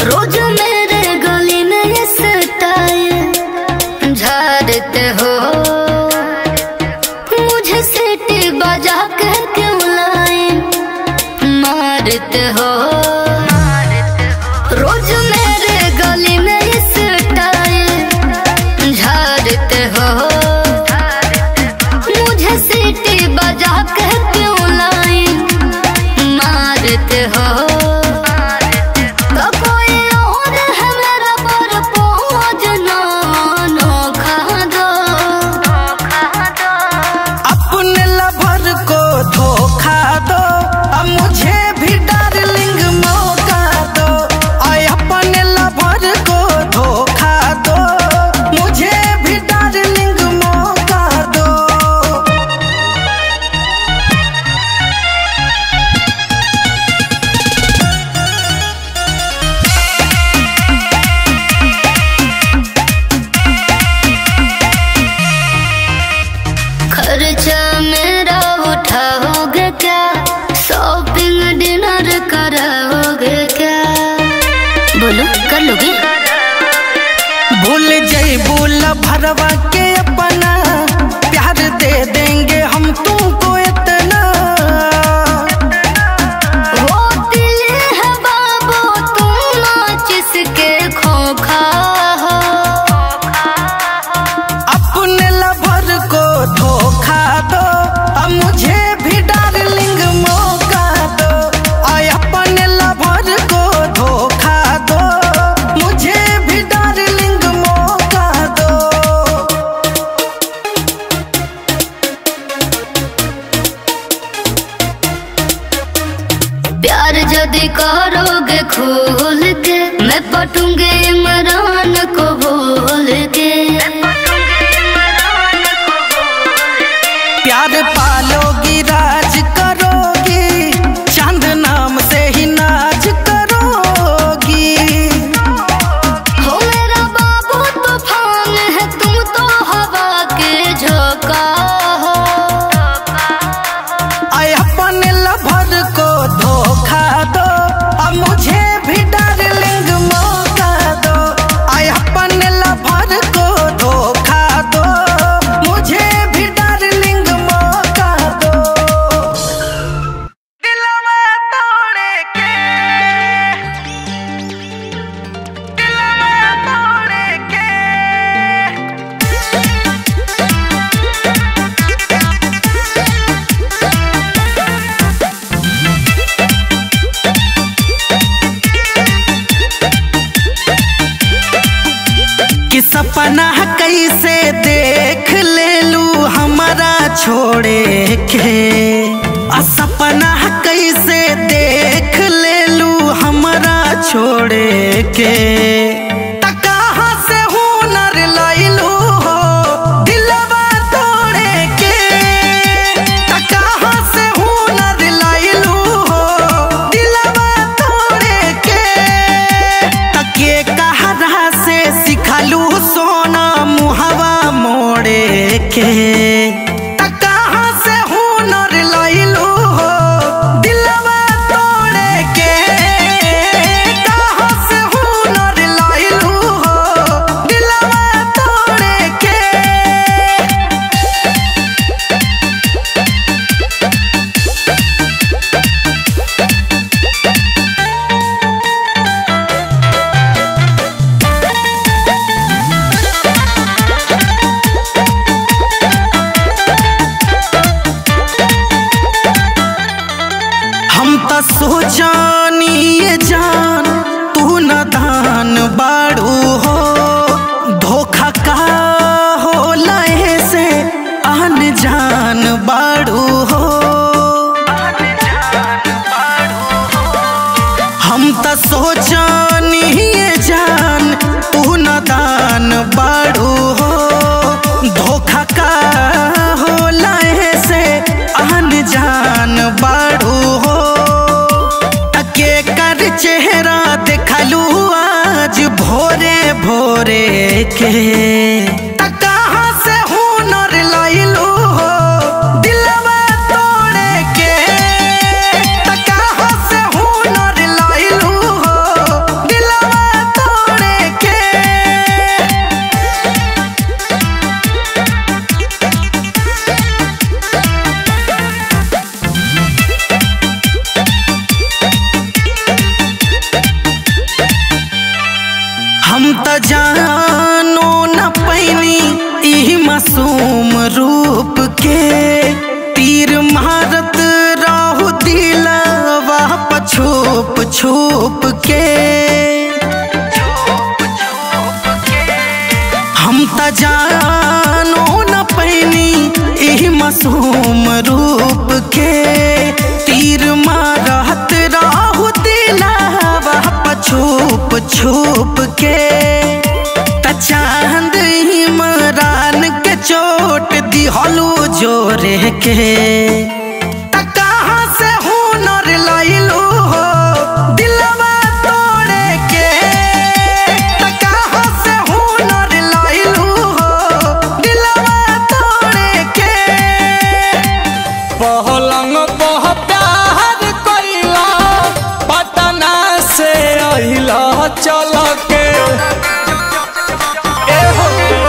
रोज मेरे गली में ये स्टाइल झाड़ते हो मुझे सीटी बजा के क्यों लाए मारते हो रोज मेरे गली में ये स्टाइल झाड़ते हो मुझे सीटी बजा के क्यों लाए मारते हो तो कोई और है मेरा पर पहुँच ना नोखा दो अपने लवर को धोखा दो अब मुझे भी डार्लिंग मौका दो आय अपने लवर को धोखा दो मुझे भी डार्लिंग मौका दो खर्चा मेरा उठाओगे क्या शॉपिंग डिनर कराओगे क्या बोलो कर लोगे भूल जैबू भरवा के अपना प्यार दे देंगे हम तुमको इतना वो दिल है बाबू तुम नाच इसके खोखा हो अपने लवर को धोखा दो अब मुझे भी डार्लिंग मौका दो आय अपने लवर को धोखा दो मुझे भी डार्लिंग मौका दो प्यार यदि करोगे खोल के मैं पटूंगे इमरान को बोल के प्यार पालोगी राज करोगी चांद नाम से ही नाच करोगी हो मेरा बाबू तूफान है तुम तो हवा के झोंका हो आय अपने लवर को धोखा दो अब मुझे भी डार्लिंग मौका दो आय अपने लवर को धोखा दो मुझे भी डार्लिंग मौका दो दिलवा तोड़े के दिलवा तोड़े के कि सपना कैसे देख ले लू हमारा छोड़े के आ सपना कैसे देख ले लू हमारा छोड़े के त कहाँ से हुनर लैलू हो दिलवा तोड़े के त कहाँ से हुनर लैलू हो दिलवा तोड़े के तके कहरा से सिखलू सोना मुहवा मोड़े के त कहाँ से हुनर लैलू हो दिलवा तोड़े के कहाँ से हुनर लैलू हो दिलवा तोड़े के हम त सोचानी ये जान तू न दान बाड़ू हो धोखा का हो लहे से आन जान बाड़ू हो हम त सोचानी ये जान तू न दान बाड़ू हो धोखा का हो लहे से आन जान बाड़ू हो तके कर चेहरा देखलू आज भोरे भोरे के त कहाँ से हुनर लैलू हो दिलवा तोड़े के त कहाँ से हुनर लैलू हो दिलवा छुप के हम त जानो न पैनी एही मासूम रूप के तीर मारत राहु दिलावा छुप छुप के त चांद इमरान के चोट दिहलू जोरे के त कहाँ से हुनर लइलू हो दिलवा तोड़े के त कहाँ से हुनर लइलू हो दिलवा तोड़े के पहलंग पह प्यार कैला पटना से अहिला चल के एहो।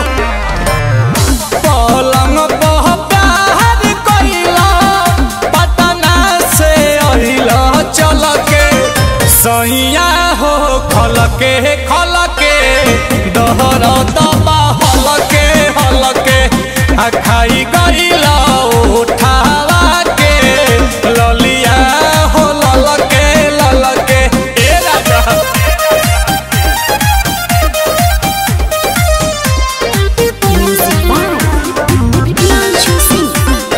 पलंग पह प्यार कैला पटना से अहिला चल के सैया हो खल के खल के दहर दबा हल के हल के आ खाई गईला उठावा के ललिया हो लल के लल के ए राजा Music by Himanshu Singh.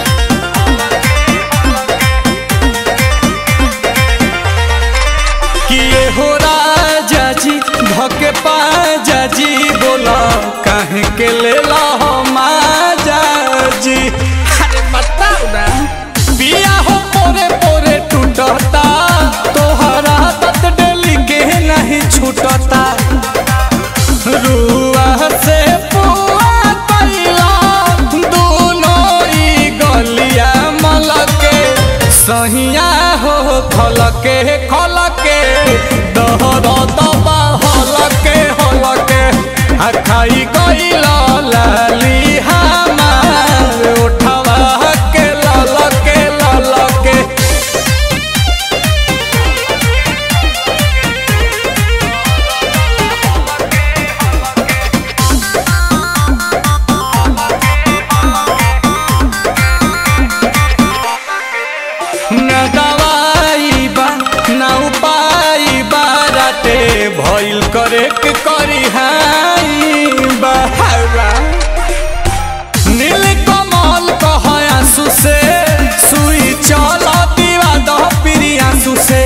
किए हो राजा जी धके पाजा जी बोला काहे के लेला हो माजा जी अरे बताओ ना पिया हो पोरे पोरे टूटता तोहरा तत डेली के नहीं छूटता रुआ से पुआ कैला दोनों ई गलिया मलके सहिया हो खलके खलके दहर दबा हलके हलके आ खाई गईला लाली हमार उठवा के ललके ललके न दवाई बा न उपाय बाराटे भइल करे के करी हाई बहावा नील कमल कह आंसू से सुई चल दीवा दह पिरी आंसू से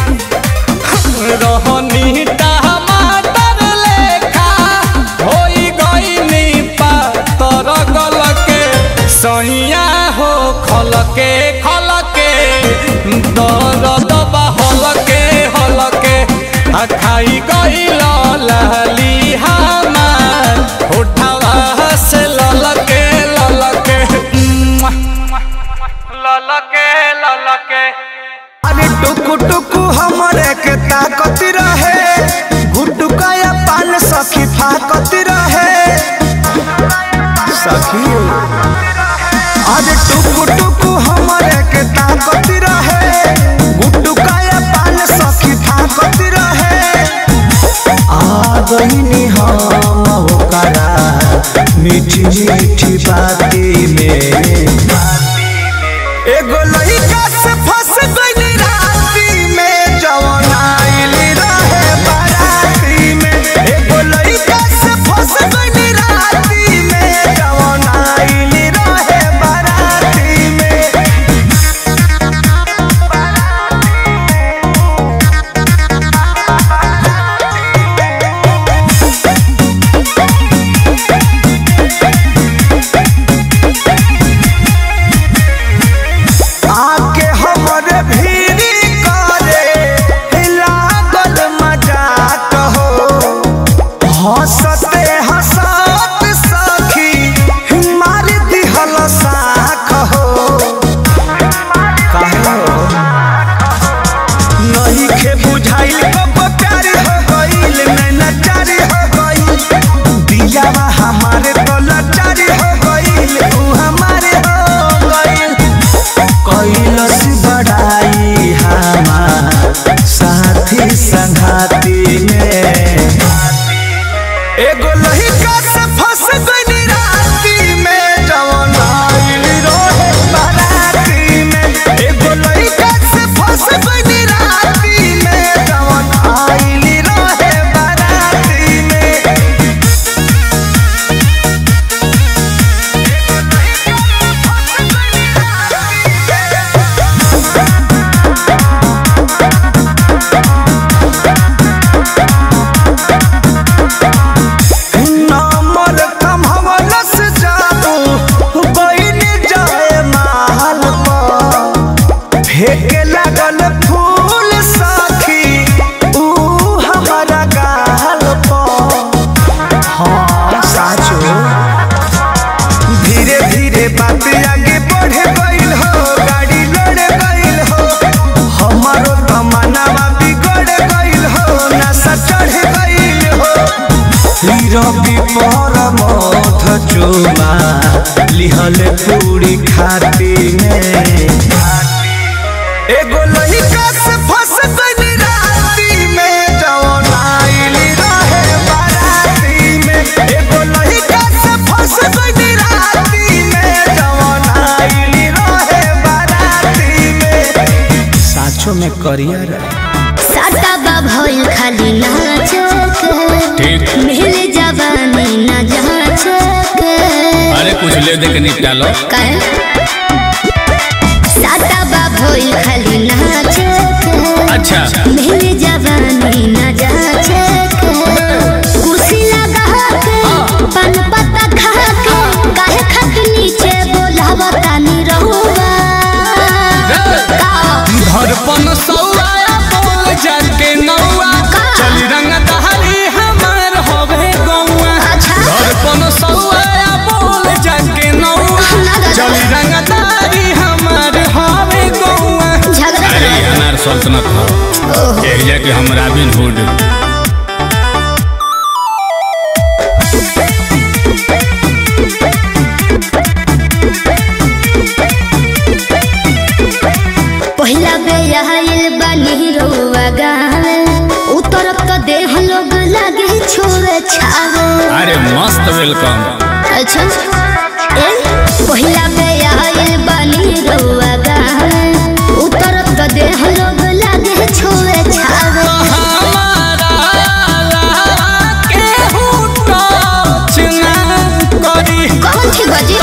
रहनी टमाटर लेखा होई गईनी पातर गलके सैया हो खलके खलके दर्द बा हलके हलके आ खाई गईल लाली हमार उठावा से ललके ललके ललके ललके अरे टुकु टुकु हमरे के ताकत रहे गुटुकाया पान सखी फाकत रहे सखी अरे टुकु टुकु हमरे के ताकत रहे गुटुकाया पान सखी फाकत रहे आ गईनी हम होकरा मीठी मीठी बाती में एगो लइका से फंस गइली राती में जवन आइल रहे बाराती में एगो लइका से फंस गइली राती में जवन आइल रहे बाराती में आके पर मथ चुमा लिहल पूरी खाती में एगो लइका से फंस गइल राती में जवन आइली रहे बाराती में एगो लइका से फंस गइल राती में जवन आइली रहे बाराती में साचो में करियर साटा बा भइल खाली नाचक मिल जवानी न जाचक अरे कुछ ले दे के निपटा लो काहे साटा बा भइल खाली नाचक अच्छा मिल जवानी न जाचक कुर्सी लगा के पान पत्ता खा के काहे खक नीचे बोलावता नी रहुआ का धड़पन सौआ बोल जाके नौआ चल रंग दहरी हमार होवे गौआ अच्छा धड़पन सौआ बोल जाके नौआ चल रंग दहरी हमार होवे गौआ झगड़ा अरे ये अनार सल्तनत हो एक जाके हम रॉबिन हुड पहिला बे आइल बानी रउआ गावे उतरब तो देह लोग लागे छोरे छावे अरे मस्त वेलकम अच्छा ए पहिला बे आइल बानी रउआ गावे उतरब तो देह लोग लागे छोरे छावे कौन थी बजी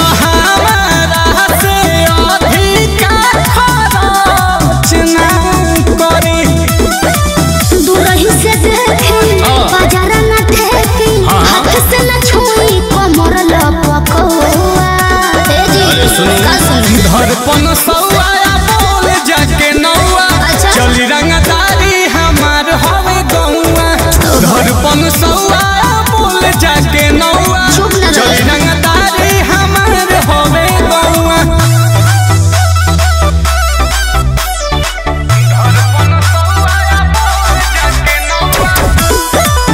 दूरही से देखी बाजार न ठेकी हाथ से न छुई कमर लपकौआ ए जी अरे सुनो। का सुनी धड़पन सौआ बोल जाके नौआ अच्छा। चली रंगदारी हमार हवे गौआ धड़पन सौआ बोल जाके नौआ चुप न रहो। चली रंगदारी हमार हवे गौआ धड़पन सौआ बोल जाके नौआ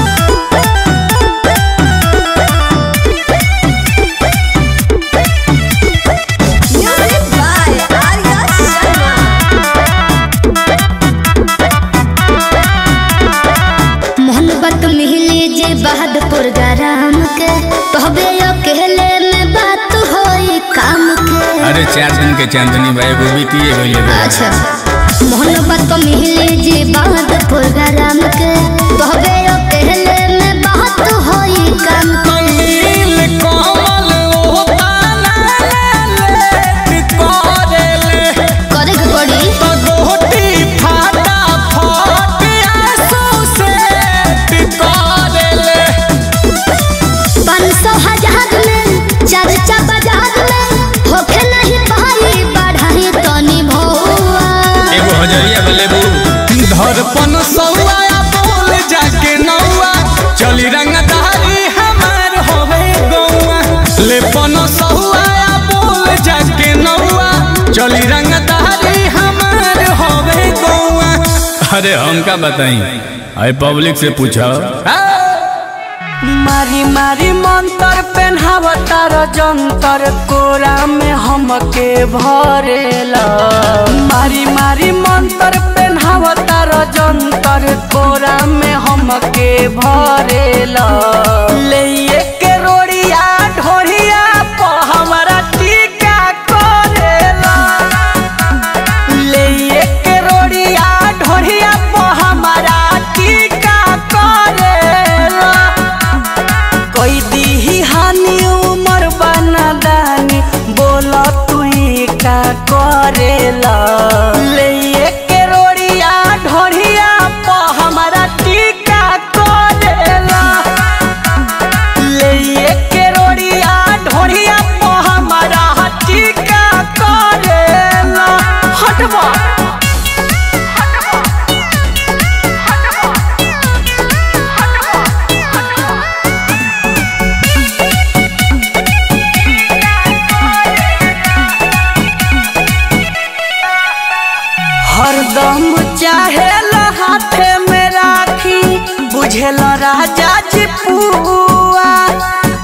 मोहब्बत मिली जे बहादुर गरम के तोहबे अकेले में बात होई काम के अरे चार दिन के चांदनी भाई वो बीती है अच्छा मोहब्बत मिली जे बहादुर गरम के तोहबे अकेले में बात होई काम के नील कमल ओ ताना ले कोरेले करे के पड़ी गोटी फाटा फाट आंसू से टिकोरेले पाँच सौ हजार में चर्चा बाजार में होखे नहीं पाई बढ़ाई तनी भौआ एगो हजरिया बलेबू धड़पन सौआ बोल जाके नौआ चली रंगदारी हमार होवे गौआ लेपन सौआ बोल जाके नौआ चली रंगदारी हमार होवे गौआ अरे हमका बताई अरे पब्लिक से पूछो मारी मारी मंतर पेन्हावतार जंतर कोरा में हमके भरेला मारी मारी मंतर पेन्हावतार जंतर कोरा में हमके भरेला ले के रोड़िया ढोरिया प हमरा टीका करेला ले के रोड़िया ढोरिया प हमरा टीका करेला कोई दी हानि उमर बना दानी बोला तू का करेला ले के रोड़िया ढोरिया प हमारा टीका करेला ले के रोड़िया ढोरिया प हमारा टीका करेला हटवा हरदम चाहे हाथे में राखी बुझेल राजा जी पुआ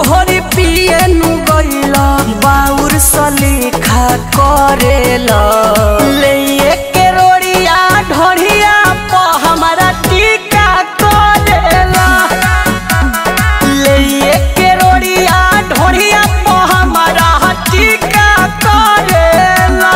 घोरी पिए नु गइला बाउर सलीखा करेला ले के रोड़िया ढोरिया प हमारा टीका करेला ले के रोड़िया ढोरिया प हमारा टीका करेला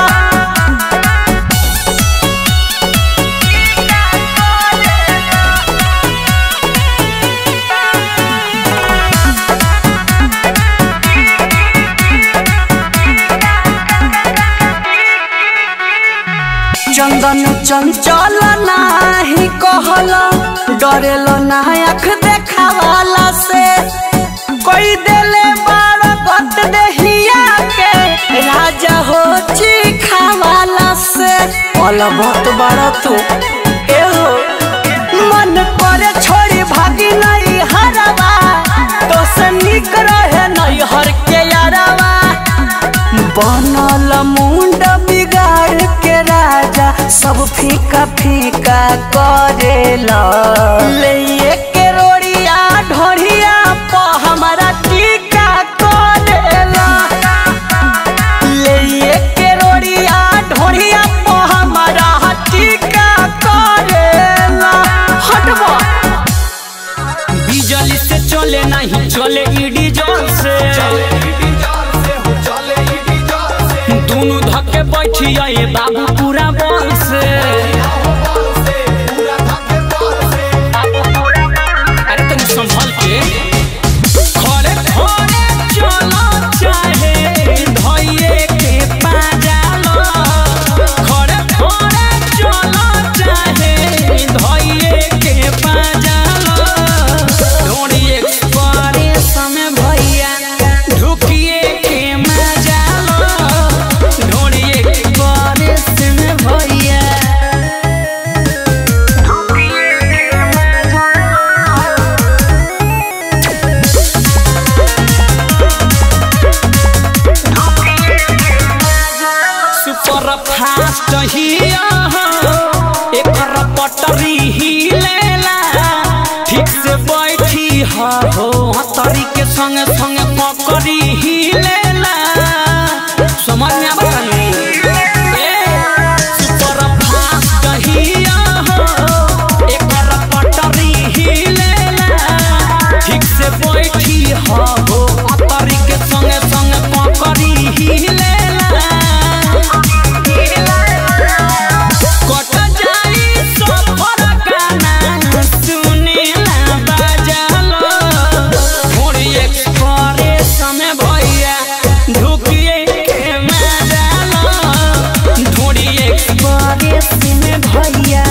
चंदन चंचल नाही कहल डरेल ना आँख देखावाला से कोई देले बार गत देहिया के राजा हो चिखावाला से पल बहुत बड़ा तू ए हो मन करे छोड़ी भागी नहीं हरवा तो से निक रहे नहीं हर के यारवा बनल मुंड बिगाड़ के राजा सब फीका फीका करेला ले के रोड़िया ढोरिया प हमारा टीका करेला ले के रोड़िया ढोरिया प हमारा टीका करेला हटबा बिजली से चले नहीं चले ईडी जोर से दोनों धक्के बैठी आए बाबू पूरा बल से अरे तनी संभल के खड़े खड़े चलो चाहे धइये के पाजालो खड़े खड़े चलो चाहे धइये के पाजालो ढोड़ी एक्सप्रेस में भैया ढुकिए के मजालो ढोड़ी एक्सप्रेस में भैया सुपर फास्ट हिया एकर पटरी हिलेला ठीक से बैठी हा हो हतरी के संगे संगे पकड़ी हिलेला समझ में आवा तनी सुपर फास्ट हिया एकर पटरी हिलेला ठीक से बैठी हा हो हतरी के संगे संगे पकड़ी हिलेला कट जाई सफर गाना सुनेला बाजालो थोड़ी एक्सप्रेस में भैया ढुकिए के मजालो थोड़ी एक्सप्रेस में भैया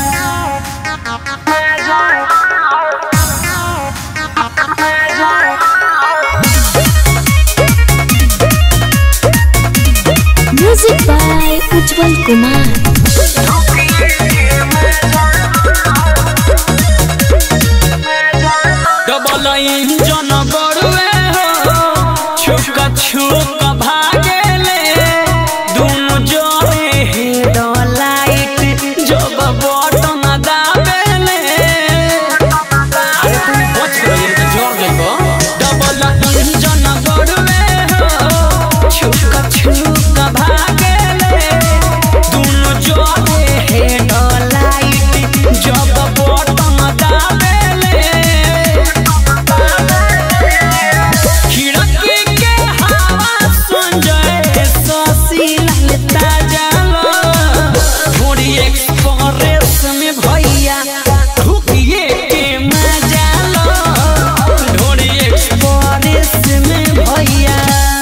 music by Ujjwal Kumar double engine बड़ुए हो छुक छुक भागेले दुनु जोड़े हेड लाइट जब बटन दाबेले अरे तू बच गई तो जोड़ देबो डबल इंजन बड़ुए हो छुक छुक भागेले दुनु जोड़े हेड लाइट जब बटन दाबेले खिड़की के हवा सुन जाए ससी ललता जालो थोड़ी एक्सप्रेस में भैया ढुकिए के मजा लो थोड़ी एक्सप्रेस में भैया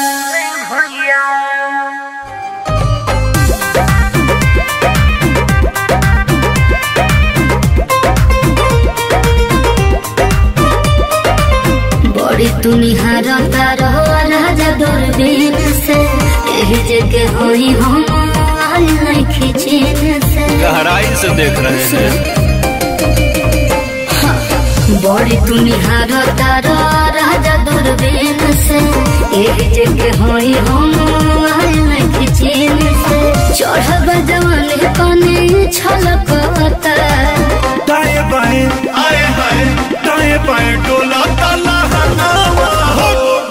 बड़ी तुनिहार तारो राजा दूरबीन से यही जगह होई हम आल नहीं खिचीन से गहराई से देख रहे हैं बड़ी तुनिहार तारो राजा दूरबीन से यही जगह होई हम आल नहीं खिचीन से चढ़ब जवान कने छलकता दाएं बाएं आए हाय दाएं बाएं डोला ताला हनावा हो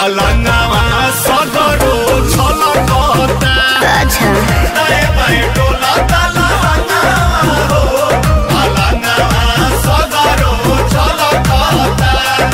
अलंगवा सदरो छलकता अच्छा दाए बाए डोलता लहंगवा हो अलंगवा सदरो छलकता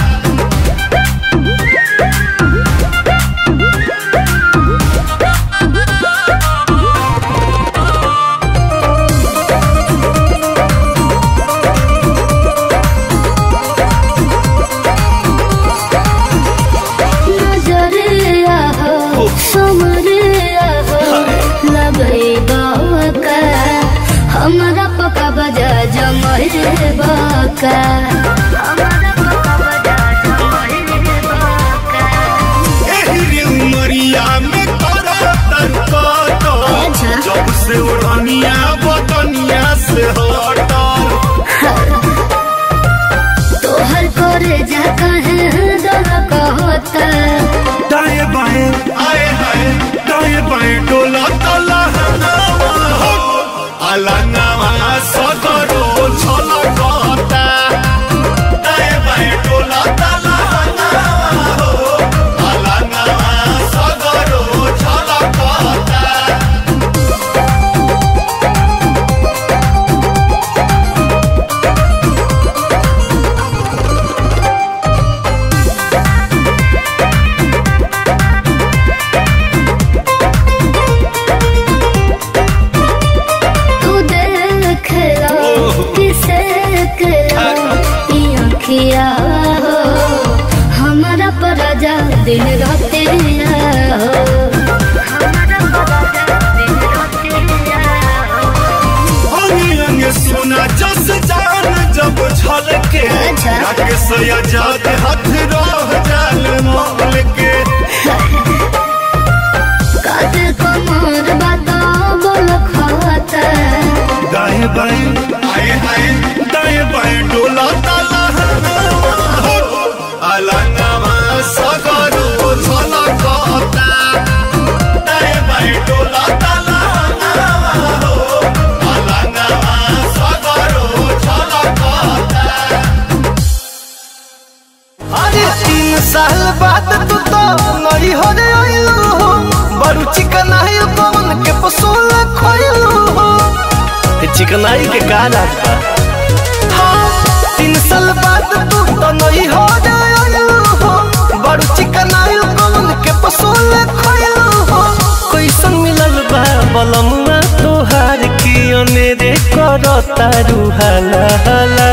नजरिया हो समरिया हो लगे बाका हमारा पका बजा जमरे बाका हमारा पका बजा जमरे बाका एहरी उमरिया में तोरा तनकत अच्छा। जब से उड़निया बतनिया से हटल तोहर करे जा कहे दर कहता दाएं बाएं आए हाय दाएं बाएं डोला तला अलंगवा सदरो छलकता दाएं बाएं डोला तला अलंगवा सदरो छलकता तू देख लो किसे करो ये अखिया हो हमारा पराजा दिन रात हो हमारा पराजा दिन रात हो अंगे अंगे सोना जस जान जब छलके अच्छा। राकेश आजाद हाथ रह जाल मोल के काते कमर बता बोल खाता दाएं बाएं आए आए दाएं बाएं डोला ताला अलंगवा सगरो छलकता दाएं बाएं डोला ताला अलंगवा सगरो छलकता अरे तीन साल बाद तू तो नई हो रे आइलू हो बड़ू चिकनाई पवन के पसोल खोइलू हो चिकनाई के का रात बा हाँ, तीन साल बाद तू तो नई हो रे आइलू हो बड़ू चिकनाई पवन के पसोल खोइलू हो कैसन मिलल बा बलमुआ तोहार की अनेरे करता रुहाला हाला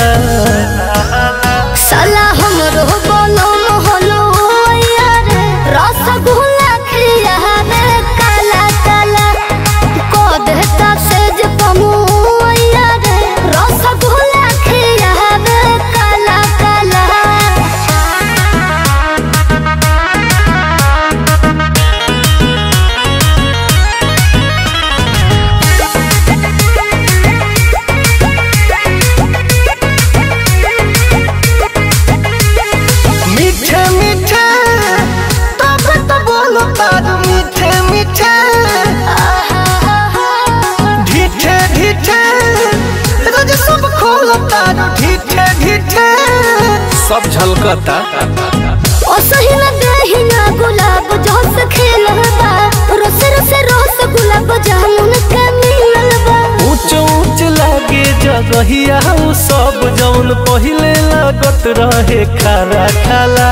साला हमरो बोलो मोहलो यार रसगुल्ला खिया में काला काला को देता सेज पमु यार रसगुल्ला खिया में काला काला मीठे मीठे तब तो बोलो तार मीठे मीठे ढीठे ढीठे रोज सब खोलो तार ढीठे ढीठे सब झलकता ओ सही न देही ना गुलाब जोस खेलबा रोस रोस रोस गुलाब जामुन के मिलबा ऊंच ऊंच लागे जगहिया उ सब जौन पहिले लागत रहे खारा खाला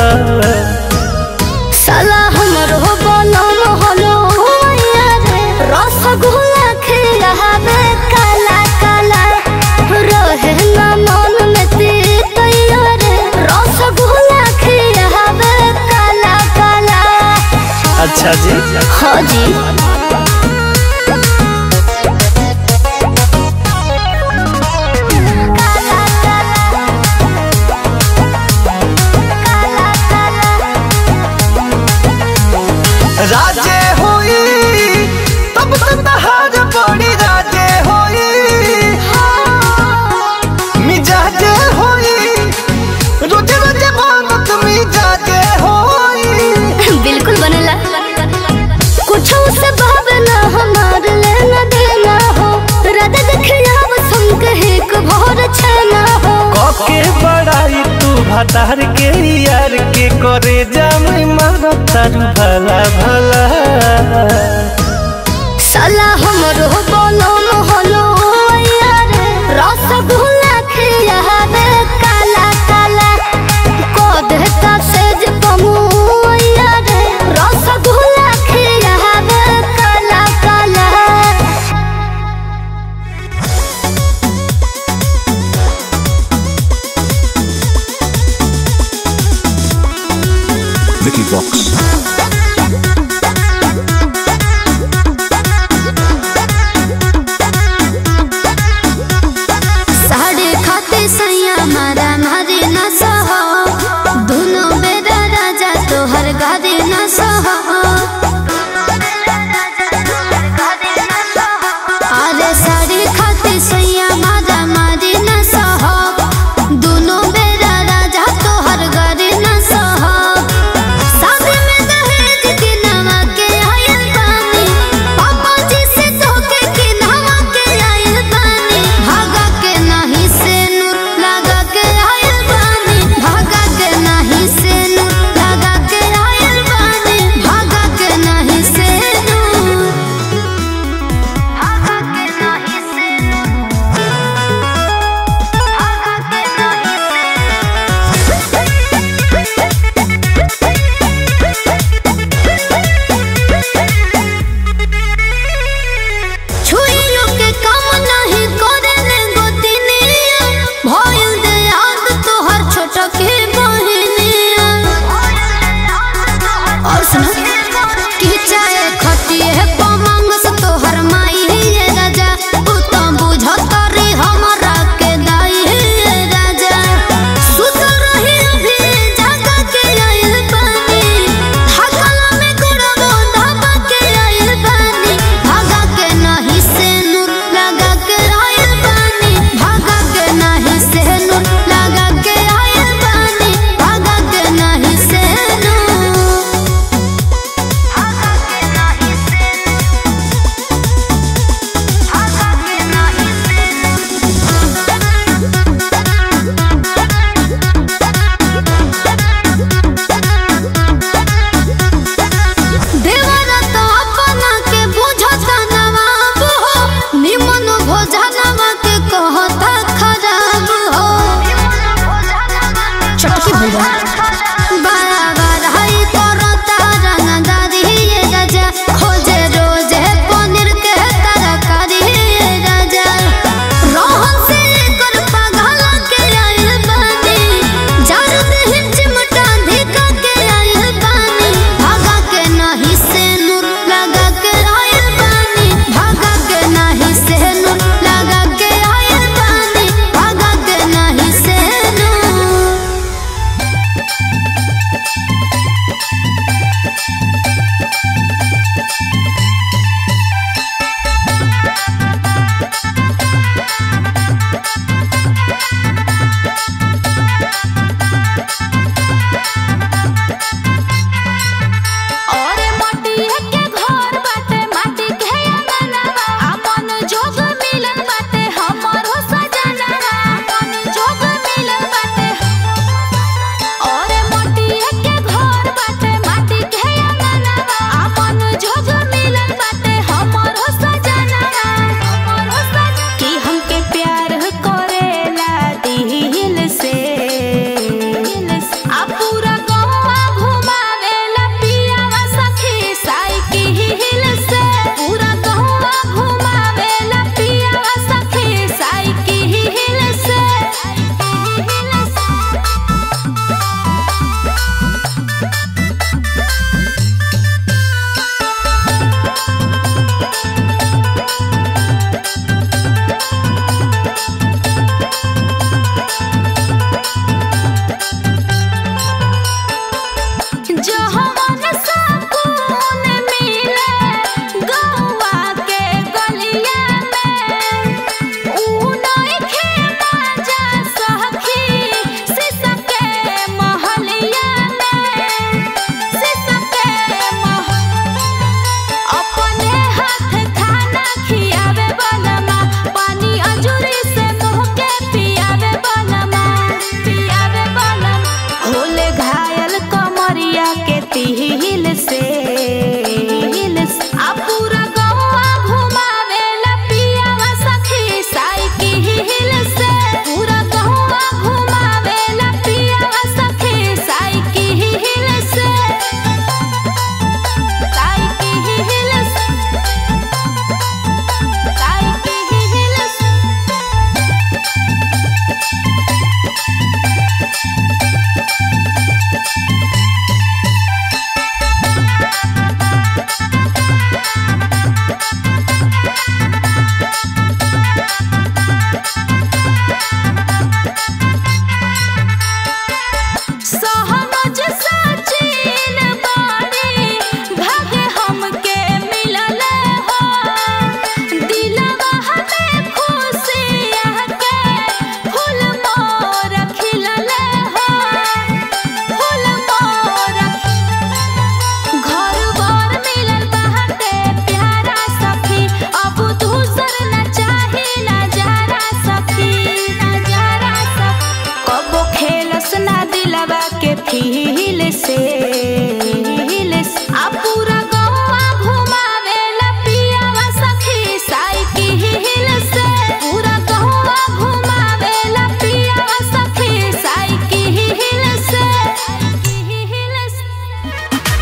साला हमरो बोलो मोहलो यार रसगुल्ला खिलावे काला काला रहे ना मन में तीत यार रसगुल्ला खिलावे काला काला अच्छा जी हाँ जी काला काला काला काला राजे होई तब तो तहार बड़ी राजे होई मिजाजे होई रोजे रोजे मांगत मिजाजे होई बिल्कुल बनेला कुछ से भातार के यार के करे जाम मारो तारू भला भला साला हमरो बोलो मोहलो यार रसगुल्ला खिया रे काला काला को देता सेज कमु यार रसगुल्ला खिया रे काला काला Vicky Vox. साढ़े खाते सैया मारा मारे न सहो दोनों बेरा राजा तोहर गारे न सहो अरे साढ़े खाते सैया मारा मारे न सहो दोनों बेरा राजा तोहर गारे न सहो शादी में दहेज के नवा के आयल बानी पापा जी से धोखे के नवा के आयल बानी भागा के नहीं से नूर लगा के आयल बानी भागा के नहीं से नूर लगा के आयल बानी भागा के नहीं से नूर भागा के नहीं से नूर भागा के नहीं से छुइयो के काम नहीं करे ने गोतिनिया भइल दे याद तोहर छोट के बहिनिया और सुन कि चाहे खटिए पमंग से तोहर माई ये राजा तू तो बुझत रे हमरा के दाई ये राजा सुत रही अभी जागा के आइल पानी थकला में गुड़बो धाबा के आइल पानी भागा के नहीं से नूर लगा के आइल पानी भागा के नहीं से नूर लगा के आइल पानी भागा के नहीं से नूर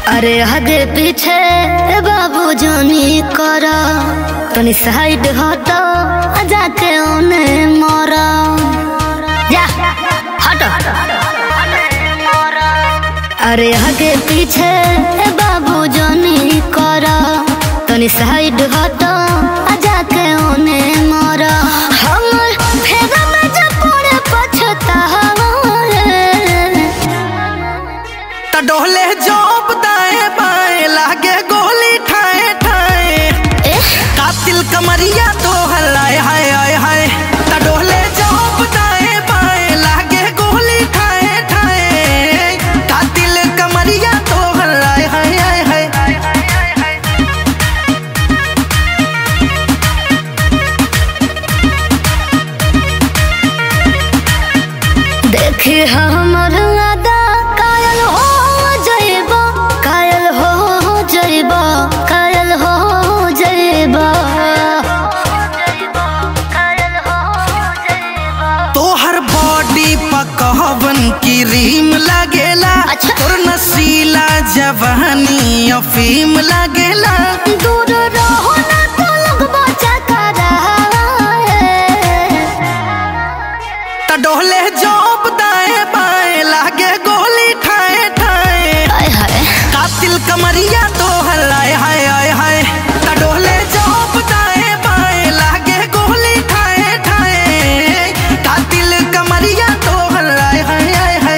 अरे हगे पीछे बाबू जानी कर तनी साइड हट जाके ओने मर जा हट अरे हगे पीछे बाबू जानी कर तनी साइड हट जाके ओने मर हमर फेगा में जब पड़े पछतावा त डोले जोप दाएं बाएं लागे गोली ठाए ठाए कातिल कमरिया तो हलाए हाय हाय हाय त डोले जोप दाएं बाएं लागे गोली ठाए ठाए कातिल कमरिया तो हलाए हाय हाय हाय देखी हमर अदा कायल हो जइबा कायल हो जइबा कायल हो जइबा तोहर बॉडी पकवन की रीम लागेला अच्छा। तोर नसीला जवानी अफीम लागेला दूर रहो ना तो लगबा चकरा त डोले जोप दाएं बाएं लागे गोली ठाए ठाए हाय हाय कातिल कमरिया तो हलाए हाय हाय हाय त डोले जोप दाएं बाएं लागे गोली ठाए ठाए कातिल कमरिया तो हलाए हाय हाय हाय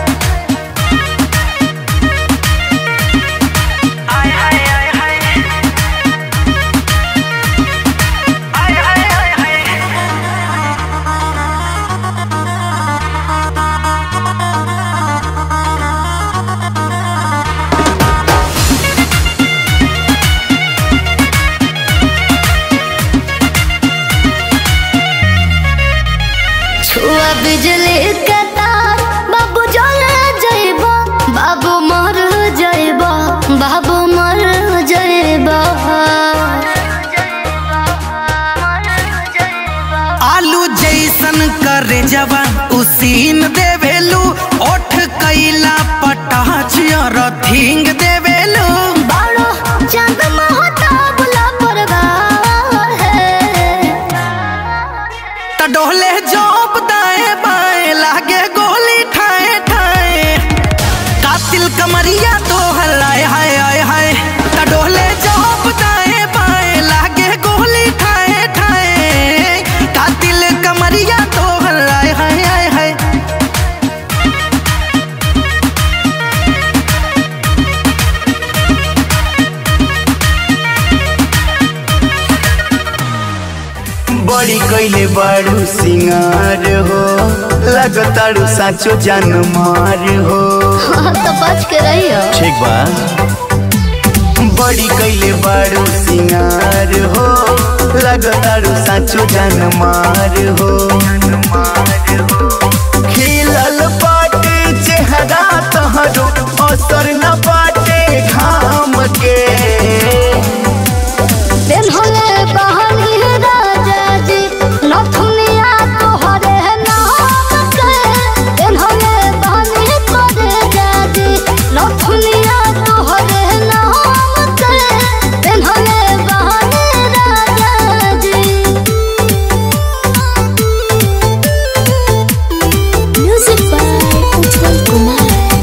छुआ बिजली के तार बाबू जल जइबा बाबू मर जइबा बाबू मर जइबा आलू जैसन करे जवा उसीन देवेलू ओठ कैला पटाच रथिंग देवेलू बाड़ो चांद महता बुला परवार है त डोले जोप दाएं बाएं लागे गोली ठाए ठाए कातिल कमरिया तो हलाए हाय हाय हाय त डोले जोप दाएं बाएं लागे गोली ठाए ठाए कातिल कमरिया तो हलाए हाय हाय हाय बड़ी कैले बारू सिंगार हो लगतारू साचो जान मार हो तो बच के रहियो ठीक बा बड़ी कैले बारू सिंगार हो लगतारू साचो जान मार हो खिलल पाटे चेहरा तहरो असर न पाटे घाम के दिन होले बहनी राजा जी नथुनिया तोहरे नाम के दिन होले बहनी करे जाजी नथुनिया तोहरे नाम के दिन होले बहनी राजा जी म्यूजिक बाय उज्जवल कुमार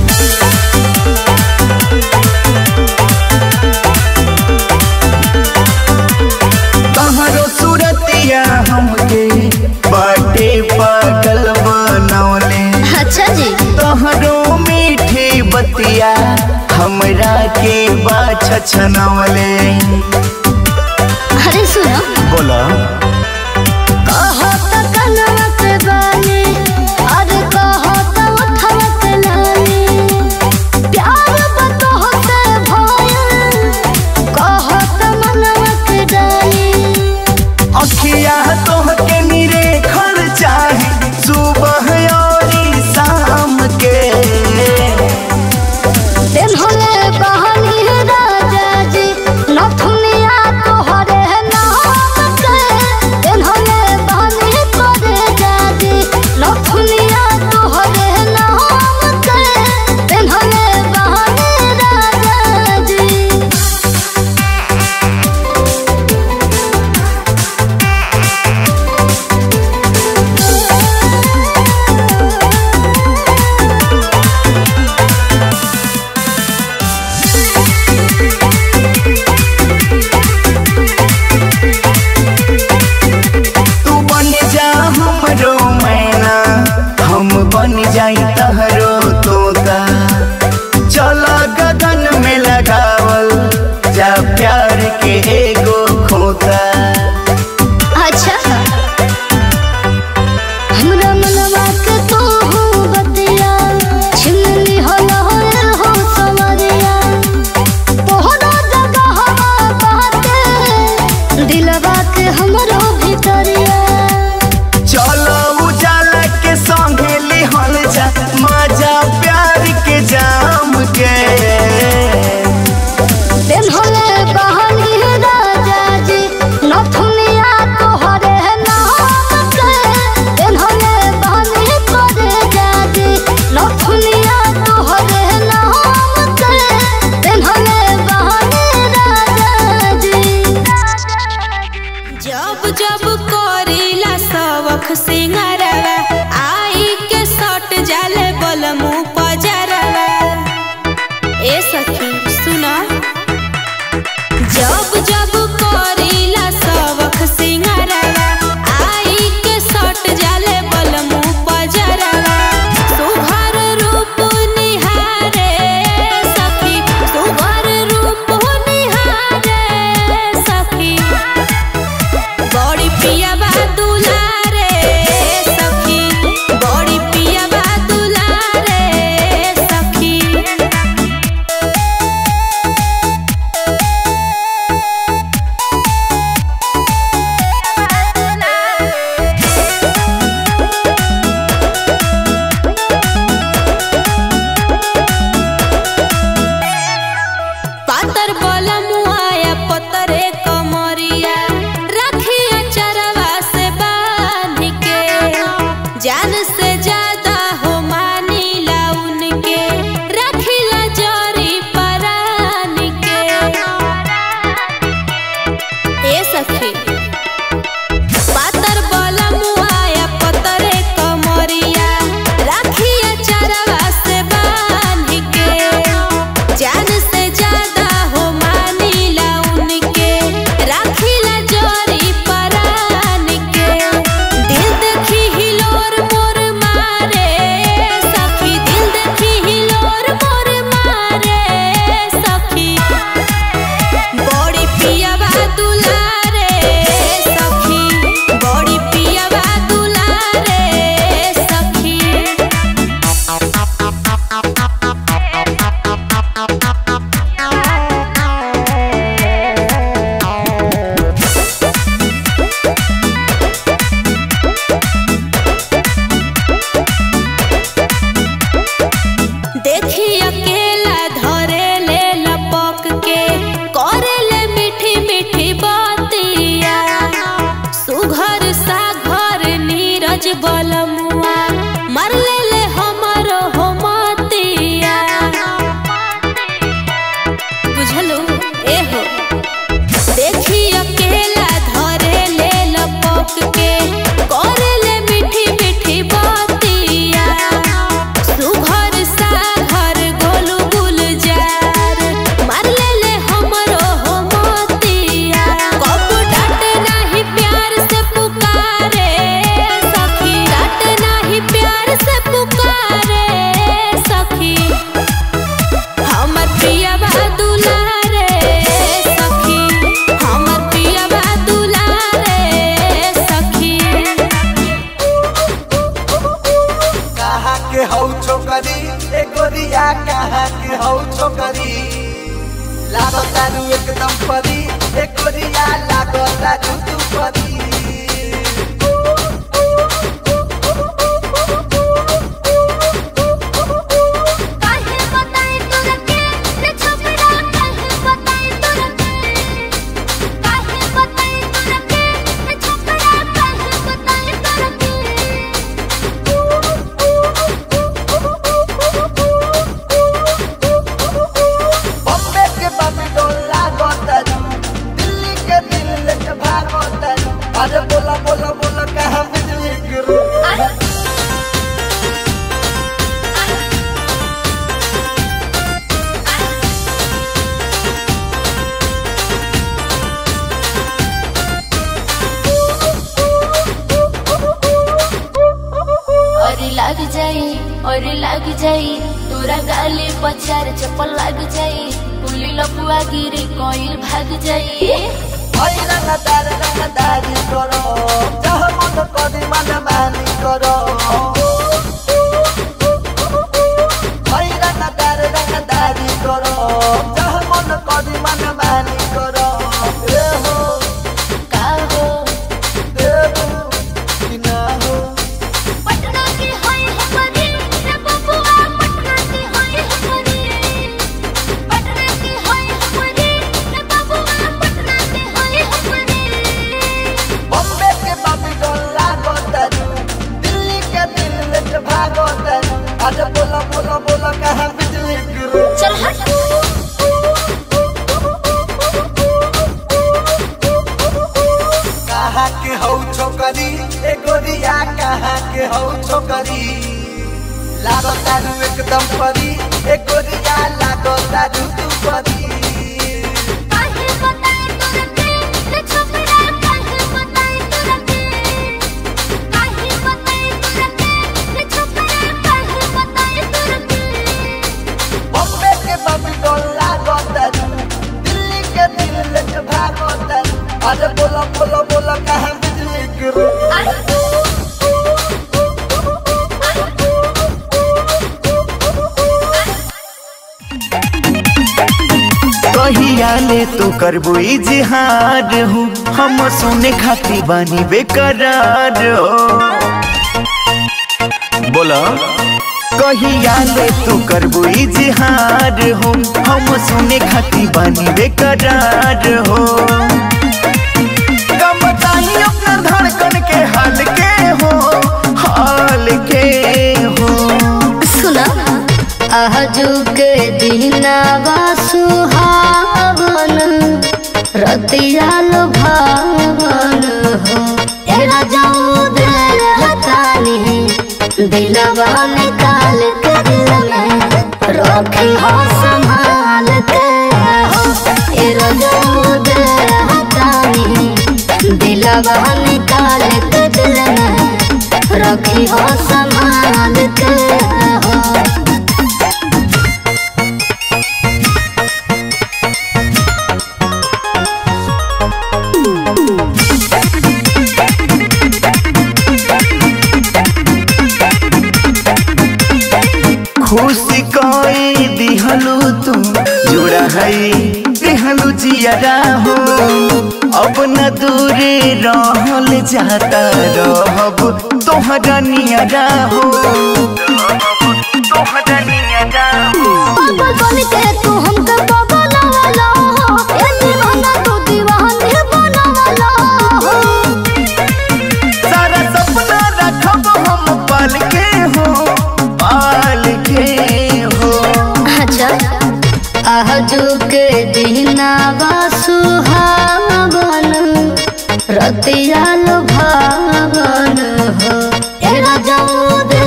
तहरो सूरतिया हमके बाटे पागल बनौले अच्छा जी तहरो मीठी बतिया हमरा के बाछ छनौले अरे सुनो बोला कहो तो कनवा के बानी अरे कहो तो उठवा के लानी प्यार बतहो से भयल कहो तो मनवा के डाली अखिया तोहके निरे खर चाहे सुबह और शाम के दिन होले बहनी राजा जी नथुनिया तोहरे नाम के सुना जब जब करीला सबक सिंगारवा आई के सट जाले बलमु पजरवा सुघर रूप निहारे सखी सुघर रूप निहारे सखी बड़ी पिया बा दुलारे सखी बड़ी पिया बा दुलारे सखी पातर बलमुआया पतरे कमरिया रखिया चरवा से बांध के जान से ज्यादा हो मानीला उनके रखिला जरी परान के ए सखी पातर बलमुआया पतरे कमरिया रखिया चरवा से बांध के जान से ज्यादा हो मानीला उनके राखिला जोरी परान के दिल देखी हिलोर मोर मारे सखी दिल देखी हिलोर मोर मारे सखी बड़ी पिया बा दुलारे सखी बड़ी पिया बा दुलारे सखी देखी अकेला धरे ले लपक के करे ले मीठी मीठी बातिया सुघर सा घर नीरज बलमुआ मर ले ले हमरो हो मतिया बुझलू ए हो देखी अकेला धरे ले लपक के करे ले मीठी मीठी बातिया सुघर सा घर गोलू गुलजार मार ले ले हमरो हो मोतिया कब डांट नाही प्यार से पुकारे सखी डांट नाही प्यार से पुकारे सखी हमर पिया बा दुलारे सखी हमर पिया बा दुलारे सखी कहाँ के हौ छोकरी ए गोरिया कहाँ के हौ छोकरी लागो तारू एकदम परी ए गोरिया लागो तारू तू परी काहे बताई तोरा के रे छपरा काहे बताई तोरा के काहे बताई तोरा के रे छपरा काहे बताई तोरा बॉम्बे के बम्बे डोला गोतरू दिल्ली के दिल लेके भागो तरू अरे बोला बोला बोला कहाँ बिजली गिरू और लग जाई और लग जाई तोरा गाली पचार चप्पल लग जाई पुली लपुआ गिरी कोइल भाग जाई ओइ रंगदार रंगदारी करो जह मन करी मन मानी करो ओइ रंगदार रंगदारी करो जह मन करी मन मानी करो ए हो का हो देबू कि ना हो पटना की होई हमरी रे बबुआ पटना की होई हमरी पटना की होई हमरी रे बबुआ पटना की होई हमरी बॉम्बे के बाबी डोला गोतरू दिल्ली के दिल लेके भागो तरू अरे बोला बोला बोला कहाँ बिजली गिरू चल हट कहाँ के हौ छोकरी ए गोरिया कहाँ के हौ छोकरी लागो तारू एकदम परी ए गोरिया लागो तारू तू परी अरे बोला बोला बोला कहाँ बिजली गिरी कहिया ले तू करबो इजहार हो हम सुने खाती बानी बेकरार हो बोला कहिया ले तू करबो इजहार हो हम सुने खाती बानी बेकरार हो कम बताई अपना धड़कन के हाल के हो हाल के हो सुना आजू के दिनावा सुहावन रतिया भावन हो एरा जाऊ दे हतानी दिलवा निकाल के दिल में रखी हो संभाल के हो एरा जाऊ दे हतानी दिलवा निकाल के दिल में रखी हो संभाल के हो खुशी कोई दिहलू तू जुड़ा है दिहलू जियरा हो अब न दूरे रहल जाता रहब तोहरा नियरा हो तोहरा नियरा हो पागल बन के तू हमके बगलवाला हो ए दीवाना तू दीवानी बनवाला हो सारा सपना रखब हम पाल के हो पाल के हो अच्छा आजू के दिनावा सुहावन रतिया भावन हो ए राजाऊ दे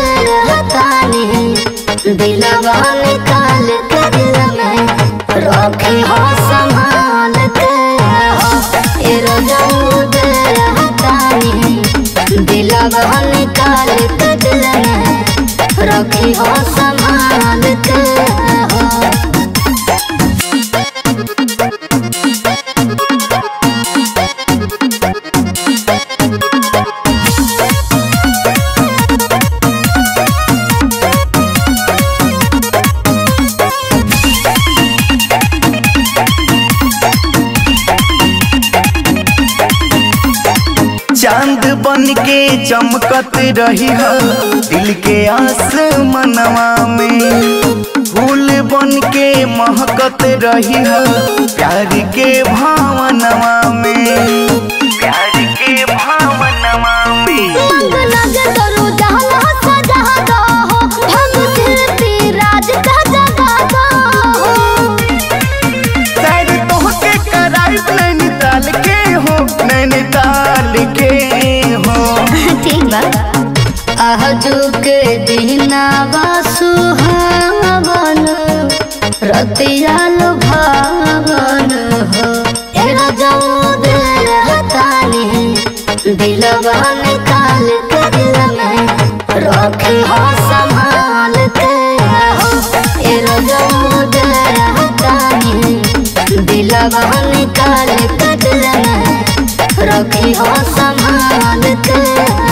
हतानी दिलवा निकाल के दिल में रखी हो संभाल के हो ए राजाऊ दे हतानी दिलवा निकाल के दिल में रखी हो संभाल के हो चांद बन के चमकत रही है दिल के आसमनवा में फूल बन के महकत रही है प्यार के भावनवा में प्यार के भावनवा में मंग लगे करो जहाँ सजा दो हो भग फिरती राज का जगा दो हो शायद तोहके कराइब नैनीताल के हो नैनीताल के हो ठीक बा आजू के दिनावा सुहावन रतिया भावन हो ए राजाऊ दे हतानी दिलवा निकाल के दिल में रखी हो संभाल के हो ए राजाऊ दे हतानी दिलवा निकाल के दिल में रखी हो संभाल के